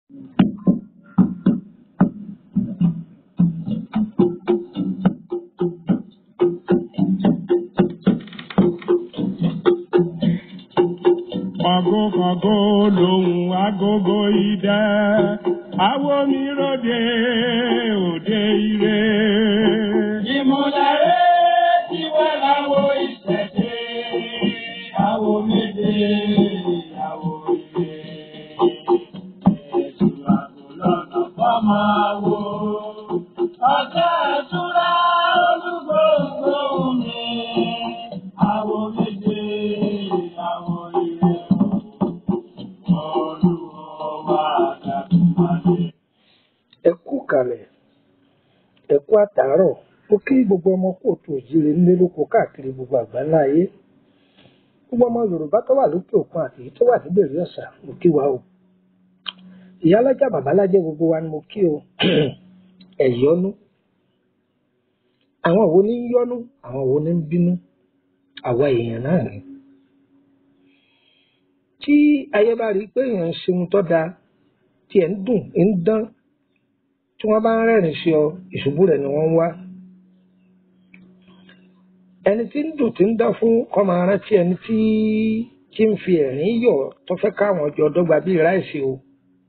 Kọ̀gókọ̀gó lòun agogo idẹ, àwo mi ròde òde ire. Ìmúlẹ̀rẹ́ ti wá láwo ìṣẹ̀ṣe, àwo méje, àwo ilé. Èṣù àgùlọ̀nà fọ́mọ àwo. Ọ̀sẹ̀ ìṣúra olúgbòǹgbò mi. Àwo méje, àwo ilé. Olúwa dàdúmọ̀dé. ẹ kú kalẹ̀ ẹ kú àtàárọ̀ mo kí gbogbo ọmọ kóòtù òjìrè nílé lóko káàkiri gbogbo àgbáńlá ayé gbogbo ọmọ yorùbá tó wà lókè òkun àti èyí tó wà níbèrè ọ̀sà mo kí wa o ìyálájà bàbálájẹ gbogbo wa ni mo kí o ẹ̀yọ́nú àwọn wo ní ń yọ́nú àwọn wo ní ń bínú àwa èèyàn náà ni tí ayé bá rí i pé èèyàn ń ṣe ohun tó dáa tí ẹ̀ ń dùn ń dán tí wọ́n bá ń rẹ́rìn sí ọ ìṣubú rẹ̀ ni wọ́n ń wá ẹni tí ń dùn tí ń dán fún kó máa rántí ẹni tí tí ń fi ẹ̀rín yọ̀ tó fẹ́ káwọn jọ dọ́gba bíi ráìsì o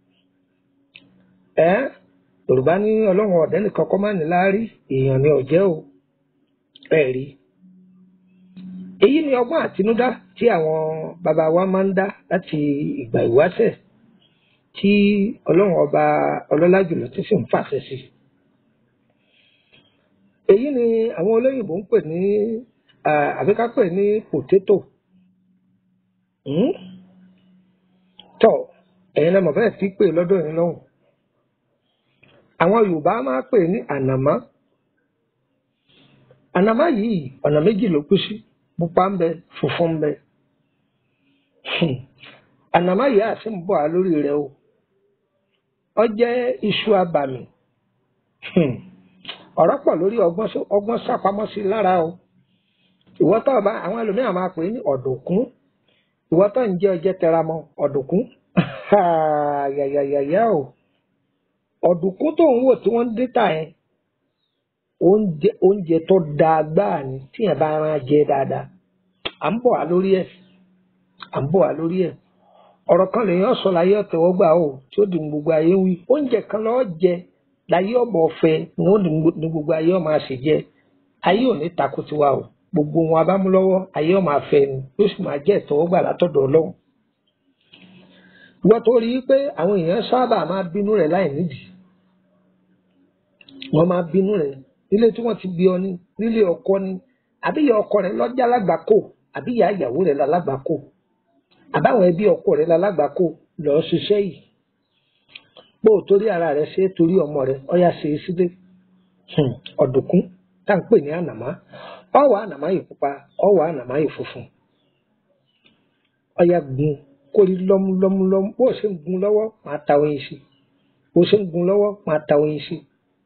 ẹ yorùbá ní ọlọ́run ọ̀dẹ́ nìkan kọ́ máa ní láárí èèyàn ni ọ̀jẹ́ o ẹ rí èyí ni ọgbọ́n àtinúdá tí àwọn bàbá wa máa ń dá láti ìgbà ìwáṣẹ̀ tí ọlọ́run ọba ọlọ́lá jùlọ tí sì ń fàṣẹ sí èyí ni àwọn olóyìnbó ń pè ní ah, àbí ká pè ní potato Hmm? tọ ẹ̀yin náà mọ̀ bẹ́ẹ̀ sí pé lọ́dọ̀ yín lọ́hùn àwọn yorùbá máa pè ní ànàmọ́ ànàmọ́ yìí ọ̀nà méjì ló kú sí pupa ń bẹ funfun ń bẹ Hmm. ànàmọ́ yìí àti ń bọ̀ á lórí rẹ o ọ jẹ́ iṣu abàmì Hmm. ọ̀rọ̀ pọ̀ lórí ọgbọ́n só- ọgbọ́n sápamọ́ sí lára o ìwọ tó bá àwọn ẹlòmíràn máa pè é ní ọ̀dùnkún ìwọ tó ń jẹ ọjẹ tẹramọ́ ọ̀dùnkún yàyàyàyà o ọ̀dùnkún tó ń wò tí wọ́n ń dé tà yẹn oúnjẹ oúnjẹ tó dáa gbáà ni tíyẹn bá rán jẹ dáadáa à ń bọ̀ wá lórí ẹ̀ à ń bọ̀ wá lórí ẹ̀ ọ̀rọ̀ kan lèèyàn sọ láyé ọ̀tẹ̀wọ́gbà o tí ó di ní gbogbo ayé wí oúnjẹ kan lọ́ọ́ jẹ láyé ọ̀bọ̀ ọ̀fẹ́ ni ó di ní gbogbo ayé ọ̀ máa ṣe jẹ ayé ò ní takò tiwa o gbogbo wọn abámúlọ́wọ́ ayé ọ̀ máa fẹ́ ni yóò sì máa jẹ́ ìtẹ́wọ́gbà látọ̀dọ̀ ọlọ́run ìwọ tó rí i pé àwọn èèyàn sábà máa bínú rẹ̀ láì nídìí wọ́n máa bínú rẹ̀ nílé tí wọ́n ti bí ọ ní nílé ọkọ ní àbí ìyá ọkọ rẹ̀ lọ́jà lágbàkó àbí ìyá ìyàwó rẹ̀ lálágbàkó àbáwọn ẹbí ọkọ rẹ̀ lálágbàkó lọ́ọ́ ṣiṣẹ́ yìí pé ò torí ara rẹ̀ ṣe é torí ọmọ rẹ̀ ọyá ṣe é sílé Hmm, ọ̀dùnkún tá à ń pè ní ànàmá ọwọ́ ànàmá yìí pupa ọwọ́ ànàmá yìí funfun ọyá gun kórí lọ́múlọ́múlọ́mú bó o ṣe ń gun lọ́wọ́ máa ta oyin sí bó o ṣe ń gun lọ́wọ́ máa ta oyin sí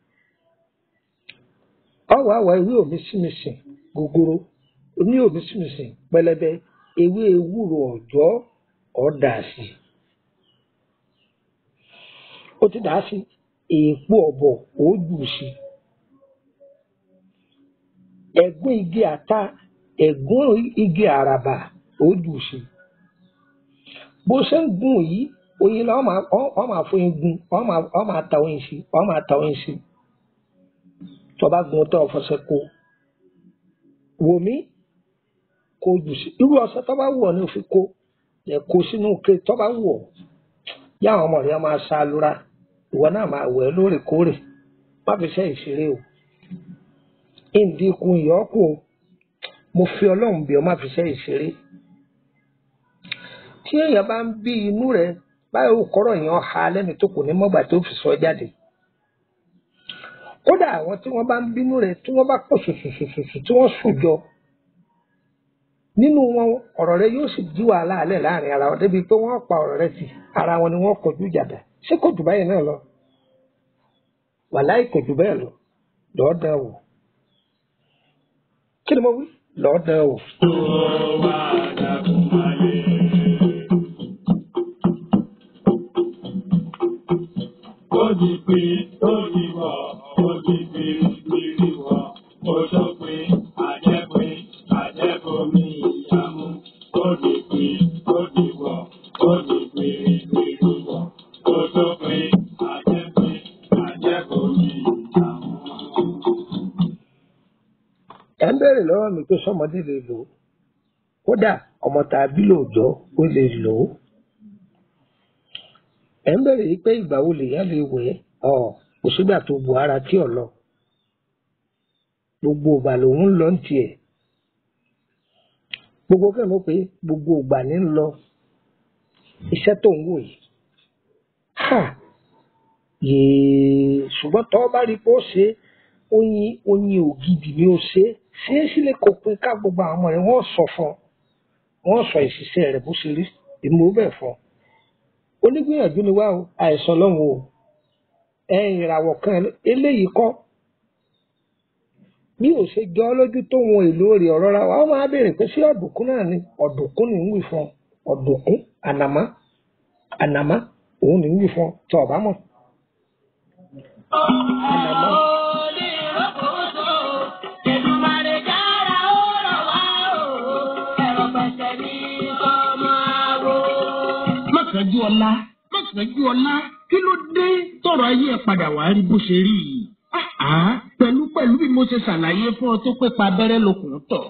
ọwọ́ àwọ̀ ewé òmísìmísìn gogoro oní òmísìmísìn pẹlẹbẹ ewé ewúro ọ̀jọ́ ọ̀dà sí ó ti dà á sí èèpo ọ̀bọ̀ ó jù sí ẹ̀gún igi àta ẹ̀gún igi àràbà ó jù sí bó ṣe ń gun yìí oyin la ọ máa ọ ọ máa fọyín gun ọ máa ọ máa ta oyin sí ọ máa ta oyin sí tó bá gun tó ọfọsẹ kó wò mí kó jù sí irú ọṣẹ tó bá wù ọ́ ní o fi kó ẹ kó sínú ké tó bá wù ọ́ yá àwọn ọmọ rẹ máa ṣá lura ìwọ náà máa wẹ̀ ẹ́ lóòrèkóòrè má fi ṣe ìṣeré o ìdí ikùn ìyọ́kù o mo fi ọlọ́run bí ọ má fi ṣe ìṣeré tí èèyàn bá ń bí inú rẹ báyìí kọ́rọ̀ èèyàn ha lẹ́nu tó kù ní mọ́gbà tó fi sọ jáde kódà àwọn tí wọ́n bá ń bínú rẹ tí wọ́n bá pọ̀ ṣùṣùṣùṣù tí wọ́n sùn jọ nínú wọn ọ̀rọ̀ rẹ yóò sì di wàhálà alẹ́ láàrin ara wọn débi pé wọ́n pa ọ̀rọ̀ rẹ tì ara wọn ni wọ́n kọjú ìjàdá ṣé kò jù báyìí náà lọ wàláì kò jù bẹ́ẹ̀ lọ lọ́ọ́ dán wò kí ni mo wí lọ́ọ́ dán wò. Olúwa dàdúmọ̀dé. di pé ó di wọ̀ ó di gbìrìgbìrì wọ̀ ó tó pé àjẹpé àjẹbomi ìyàmú ó di pé ó di wọ̀ ó di gbìrìgbìrì wọ̀ ó tó pé àjẹpé àjẹbomi ìyàmú. ẹ ń béèrè lọ́wọ́ mi pé sọmọdé lè lò ó kódà ọmọ tàbí lòòjọ́ ó lè lò ó ẹ ń béèrè yìí pé ìgbà wo lèèyàn lè wẹ̀ ọ́ ọ kò sígbà tó bu ara tí ò lọ gbogbo ìgbà lòun ń lọ ń tiẹ̀ gbogbo kẹ́ mọ̀ pé gbogbo ìgbà ní ń lọ iṣẹ́ tó ń wò yìí ha yèè ṣùgbọ́n tọ́ bá rí pé ó ṣe é oyin oyin ògidì ni ó ṣe é ṣe é sílẹ̀ kó pin ká gbogbo àwọn ọmọ rẹ̀ wọ́n sọ fún ọ wọ́n sọ ìṣiṣẹ́ rẹ̀ bó ṣe rí èmi ò bẹ̀ fún ọ onígbìyànjú ni wá o àìsàn lọ́hùn o ẹ̀yìn ìràwọ̀ kan eléyìí kọ́ bí ò ṣe jọ ọ́ lójú tó wọn èlò rẹ̀ ọ̀rọ̀ ra wa ó máa béèrè pé ṣé ọ̀dùnkún náà ni ọ̀dùnkún ni ń wì fún ọ ọ̀dùnkún ànàmá ànàmá òun ni ń wì fún ọ tọ́ ọ̀bá mọ̀ ànàmá. má kánjú ọlá má kánjú ọlá kí ló dé tọrọ ayé ẹ padà wá rí bó ṣe rí yìí. Àá pẹ̀lú pẹ̀lú bí mo ṣe ṣàlàyé fún ọ tó pé pa abẹ́rẹ́ lókun tọ̀.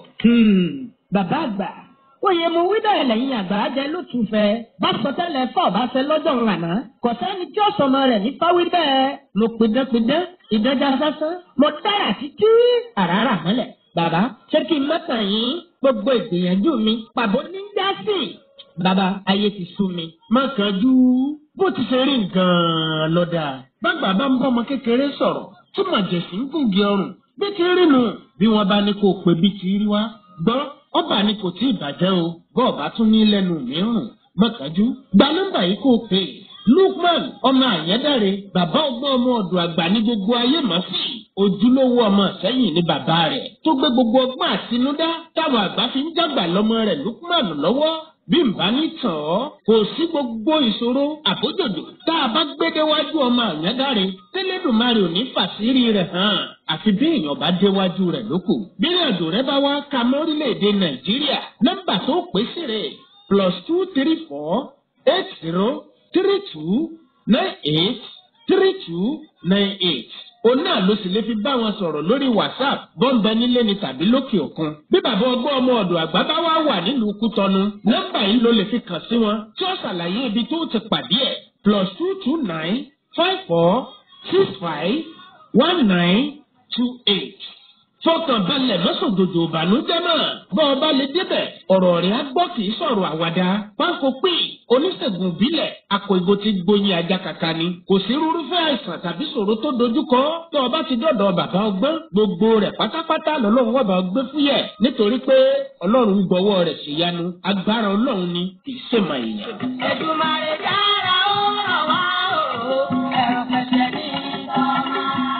bàbá àgbà oyè mo wí bẹ́ẹ̀ lẹ́yìn àgbà jẹ ló tún fẹ́ bá sọ tẹ́lẹ̀ fọ́ bá fẹ́ lọ́jọ́ ńlànà kò sẹ́ni tí ó sọmọ rẹ̀ ní fáwí bẹ́ẹ̀ mo pidánpidán ìdánjà sásán mo dára títí àràrà mọ́lẹ̀ bàbá ṣé kí n mọ́tàn yín gbogbo ìgbìyànjú mi pàbó ní ń já sí bàbá ayé ti sú mi. má kánjú bó ti ṣe rí nǹkan lọ́dà. bàgbà bá ń bọ́ ọmọ kékeré sọ̀rọ̀ tí màjèṣí ń gùn gé ọrùn bí ti rí nu bí wọ́n bá ní kó o pè bí ti rí wá. gbọ́ ọba ni kò tí ì bàjẹ́ o bọ́ọ̀ bá tún ní lẹ́nu mìíràn má kánjú gba nọ́mbà yìí kó o pè é. Lukman ọmọ àyẹ́dàre bàbá ọgbọ́n ọmọ ọ̀dọ̀ àgbà ní gbogbo ayé mọ̀ sí ojúlówó ọmọ sẹ́yìn ní bàbá rẹ̀ tó gbé gbogbo ọgbọ́n àtinúdá táwọn àgbà fi ń dàgbà lọ́mọ rẹ̀ Lukman lọ́wọ́ bí n bá ní tàn ọ́ kò sí gbogbo ìṣòro àbójòdò tá a bá gbé déwájú ọmọ àyẹ́dàre tẹ́lẹ̀dùmarè ò ní fàṣírí rẹ̀ hàn àfi bí èèyàn bá déwájú rẹ̀ lóko bí ìrìnàjò rẹ bá wá ka mọ́rílẹ̀-èdè Nàìjíríà nọ́mbà tó pè sí rẹ̀ plus two three four eight zero three two nine eight three two nine eight. òun náà ló sì lè fi bá wọn sọ̀rọ̀ lórí whatsapp bọ́ńbẹ nílé ni tàbí lókè òkun. bí bàbá ọgbọ́n ọmọ ọ̀dọ̀ àgbà bá wá wà nílùú kútọ́nu nọ́mbà yìí ló lè fi kàn sí wọn tí ó ṣàlàyé ibi tó ti pàdé ẹ̀ plus two two nine five four six five one nine two eight fọkàn balẹ̀ mọ́sọ̀dọ̀dọ̀ ìbànújẹ́ náà bọ́ ọ bá lè débẹ̀ ọ̀rọ̀ rẹ̀ á gbọ́ kì í sọ̀rọ̀ àwàdà pákó pé oníṣègùn ìbílẹ̀ akọ ìgò ti gbóyin ajá kàkà ni kò sí rúrúfẹ́ àìsàn tàbí ṣòro tó dojúkọ tó o bá ti dọ̀dọ̀ bàbá ọgbọ́n gbogbo rẹ̀ pátápátá lọ́lọ́run wà bá gbé fúyẹ̀ nítorí pé ọlọ́run gbọ́wọ́ rẹ̀ ṣèyanu agbára ọlọ́run ni kì í ṣèmọ̀ èèyàn. Èdùmàrè dára ó ràn wá o ẹ̀rọ pẹ̀sẹ̀ ní ọmọ.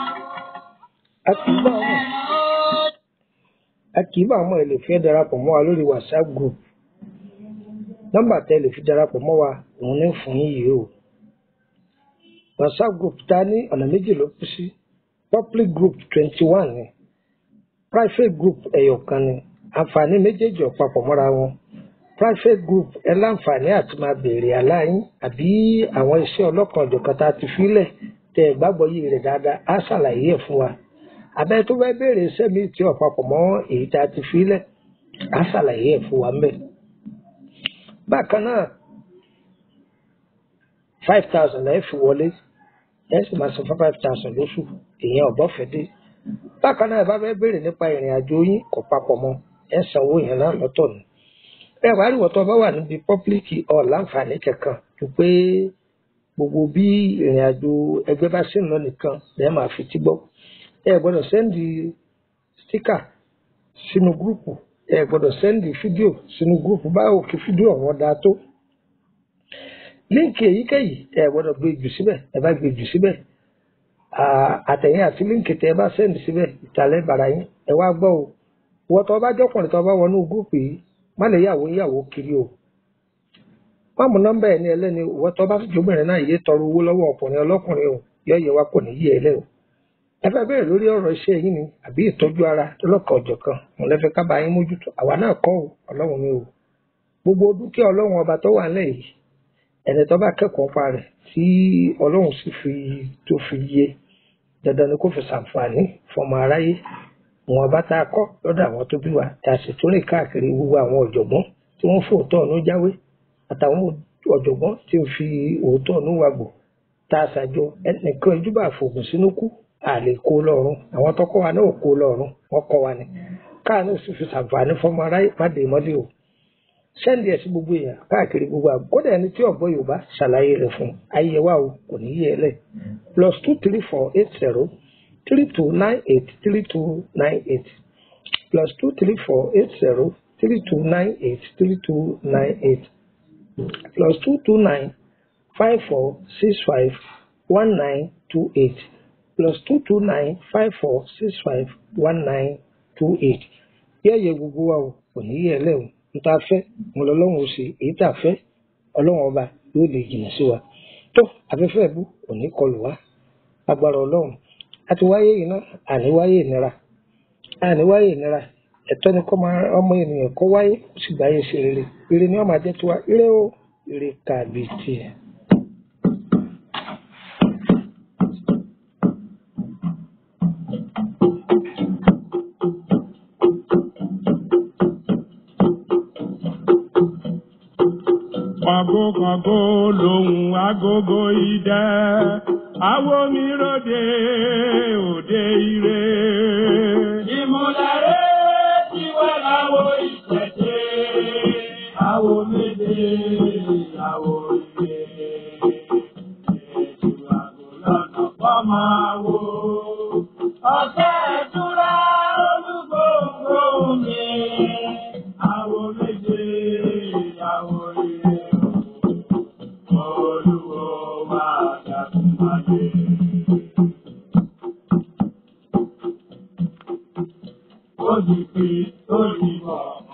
a kì í bá wọn a kì í bá àwọn èlò fẹ́ darapọ̀ mọ́ wa lórí whatsapp group nọ́mbà tẹ́ lè fi darapọ̀ mọ́ wa òun ní fún yín yìí o whatsapp group ta ní ọ̀nà méjì ló kú sí public group twenty one ni private group ẹ̀yọ̀ kan ni àǹfààní méjèèjì ò papọ̀ mọ́ra wọn private group ẹ láǹfààní àti máa béèrè aláyín àbí àwọn iṣẹ́ ọlọ́kan ọ̀jọ̀kan tá a ti fílẹ̀ tẹ́ ẹ gbàgbọ́ yìí rẹ̀ dáadáa á ṣàlàyé ẹ̀ fún wa abẹ́ tó fẹ́ béèrè iṣẹ́ mi tí ò papọ̀ mọ́ èyí tá a ti fílẹ̀ á ṣàlàyé ẹ̀ fún wa ń bẹ̀. bákan náà five thousand ẹ̀ fi wọlé ẹ̀ sì máa san five thousand lóṣù ìyẹn ọ̀bọ̀fẹ́ dé. bákan náà ẹ bá fẹ́ béèrè nípa ìrìn àjò yín kò papọ̀ mọ́ ẹ̀ sanwó yẹn náà lọ́tọ̀ ni. ẹ wàá rí wọ́tọ́ bá wà níbi pọ́blíkì ọ̀ láǹfààní kankan ju pé gbogbo bí ìrìn àjò ẹgbẹ́ bá sì ń lọ nìkan lẹ́ẹ̀ máa fi tí gbọ́ ẹ gbọ́dọ̀ sẹ́ndì stíkà sínú gúrùpù ẹ gbọ́dọ̀ sẹ́ndì fídíò sínú gúrùpù báwo kí fídíò ọ̀hún dáa tó líǹkì èyíkéyìí ẹ gbọ́dọ̀ gbé jù síbẹ̀ ẹ bá gbé jù síbẹ̀ àtẹ̀yìn àti líǹkì tẹ ẹ bá sẹ́ndì síbẹ̀ ìtàlẹ́ bàrà yín ẹ wá gbọ́ o wọ́n tọ́ bá jọ́kùnrin tọ́ bá wọnú gúrùpù yìí má lè yàwó yàwó kiri o má mú nọ́mbà ẹ̀ ní ẹlẹ́ni wọ́n tọ́ bá jóbìnrin náà yé tọrọ owó lọ́wọ́ ọkùnrin ọlọ́kùnrin o yọ yẹ wá kò ní yí ẹ lẹ́ o ẹ fẹ́ bẹ̀rẹ̀ lórí ọ̀rọ̀ iṣẹ́ yín ni àbí ìtọ́jú ara lọ́kàn ọ̀jọ̀kan mo lẹ́fẹ́ ká bá yín mójútó àwa náà kọ́ o ọlọ́run mi o gbogbo dúkìá ọlọ́run ọba tó wà nílẹ̀ yìí ẹni tó bá kẹ́kọ̀ọ́ pa rẹ̀ tí ọlọ́run sì fi tó fi yé dandan ni kó fi ṣàǹfààní fọmọ aráyé wọn bá tá a kọ́ lọ́dọ̀ àwọn tó bí wa tá a sì tún rìn káàkiri gbogbo àwọn ọ̀jọ̀gbọ́n tí wọ́n fòótọ́ ọ̀nù jáwé àtàwọn ọ̀jọ̀gbọ́n tí ń fi òótọ́ ọ̀nù wàgbò tá a ṣàjọ ẹnìkan ìjúbà fògùn sínú kú àlè kó lọ́rùn àwọn tọkọ wa náà kó lọ́rùn wọ́n kọ́ wa ni káà náà sì fi ṣàǹfààní fọmọ aráyé má dé mọ́lẹ̀ o sẹ́ndì ẹ̀ sí gbogbo èèyàn káàkiri gbogbo àgbọ̀ kódà ẹni tí ọ̀gbọ́n yorùbá ṣàlàyé rẹ̀ fún ayé wa o kò ní yé ẹ lẹ̀ plus two three four eight zero three two nine eight three two nine eight plus two three four eight zero three two nine eight three two nine eight plus two two nine five four six five one nine two eight plus two two nine five four six five one nine two eight yẹ́yẹ́ gbogbo wa o kò ní yé ẹ lẹ́ o nta fẹ́ mo lọ lọ́wọ́ ó ṣe èyí tà fẹ́ ọlọ́run ọba yóò lè jìnnà sí wa tó afẹ́fẹ́ bú òní kọlù wá agbára ọlọ́run àti wáyé yìí náà àní wáyé ìnira àní wáyé ìnira ẹ̀tọ́ ni kọ́ máa ọmọ ènìyàn kọ́ wáyé ó sì gbáyé ṣe rere rere ni wọ́n máa jẹ́ tiwa ire o ire kàbí tiẹ̀. Kàngókàngó lòun agogo idẹ, àwo mi ròde òde ire. Ìmúlẹ̀rẹ́ tí wá láwo ìṣẹ̀ṣe, àwo méje, àwo ìgbé. Ètò àgò lọ́nà kọ́ máa wo. Ọ̀sẹ̀ ìtura olúgbòǹgbò mi. Àwo méje, àwo ìgbé. Olúwo máa dàtún máa dé. Ó di pé ó di bọ̀.